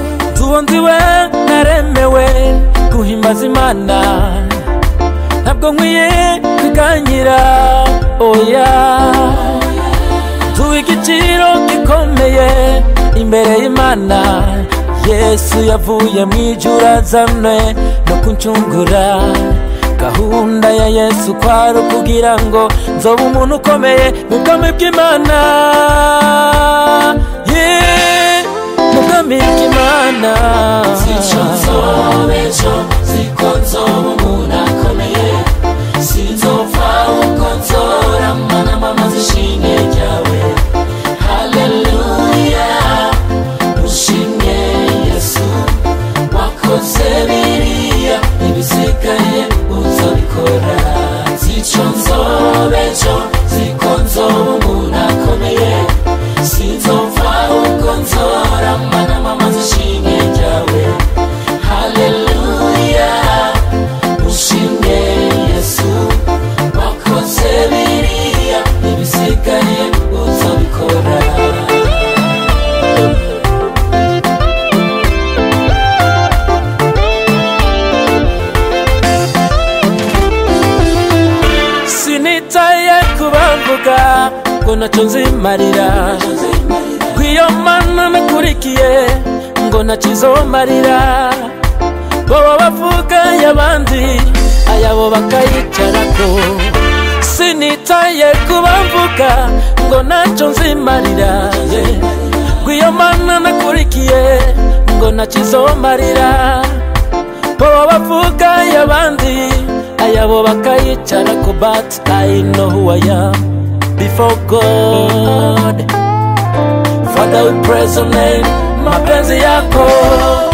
mukunzi we ntaremewe guhimbaza imana ntabwo nkwiye kwigangira oya tuha igiciro gikomeye imbere y'imana yesu yavuye mu ijuru azanwe no kuncungura gahunda ya yesu kwari ukugira ngo nzobe umuntu ukomeye mu bwami bw'imana Yeah, mu bwami bw'imana Sico nzobesho siko nzoba umuntu akomeye sinzopfa uko nzora mana mama zishinge ryawe haleluya ushimye yesu wakoze biriya ibisigaye uzabikora sico nzobesho siko nzoba umuntu akomeye sinzopfa uko nzora mana mama zishinge ryawe Haleluya Ushimye Yesu Wakoze biriya Ibisigaye uzabikora sinitaye kubavuga ngo ntacyo nzimarira kw'iyo mana nakurikiye ngo ntacyo izomarira baba bavuga y'abandi ayabo bakayicarako sinitaye kubavuga ngo ntacyo nzimarira yeah. kw'iyo mana nakurikiye ngo ntacyo izomarira baba bavuga y'abandi ayabo bakayicara ko but I know who I am before God Father we praise your name mapenzi yako